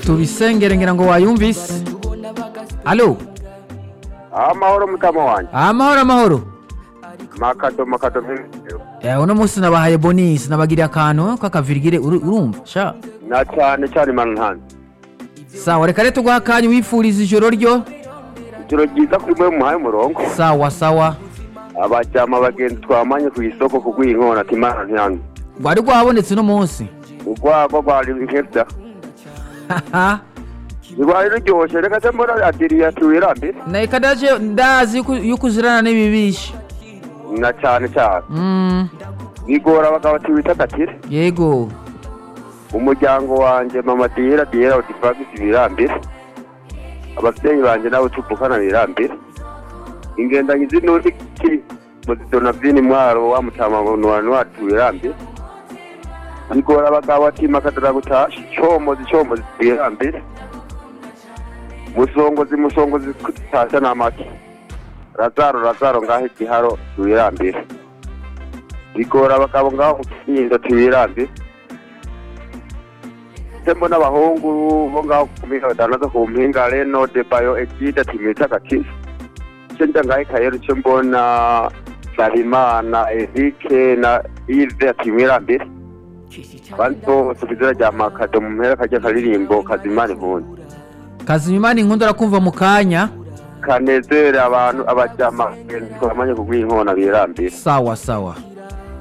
tubisengere ngira ngo wayumvise alo amahoro mutama wanjye amahoro amahoro makado makado Eh, uno munsi nabahaye bonisi nabagiriye akantu k'akavirigire uru- urumva sha na cyane cyane mananhanzi sawa reka rero tuguha akanya wifuriza ijoro ryo ijoro ryiza kuri mwe muhaye umurongo sawa sawa abajyama abagenzi twamanye ku isoko kugwiha inkona ati imana ntihano rwari rwabonetse uno munsi urwagwa rwari nkebya rwari ruryoshye reka se mbona adiriye atuwirambere na ikadaje ndazi yuko- yuko uzirana n'ibibishi na cyane cyane Mm, bigora abagabo tiwita takire yego umuryango wanjye mama diyera diyera odifagisi birambere ababyeyi banjye nawe tuvukana birambere ingendanyi z'inundi ki muzidonavini mwaro wa mutamangonwani wacu birambere bigora abagabo ati makadara gutasha icyomozi icyomozi birambere musongozi musongozi kutasha n'amata razaro razaro ngaho igiharo birambere bigora abagabo ngaho kukinda tubirambere tembo n'abahungu bo ngaho ku mpinga badandaza ku mpinga reno de bayo egide timita gakisi icyo njya ngaho ikayero icyo mbona sarimana erike na ive atimira mbere abandi bose kuzira rya makado mu mpera kajya karirimbo kazimana impunzi kazimimana inkundu arakumva mu kanya kanezere abantu abajyamagenzi twamanye kugwiha inkona birambere sawa sawa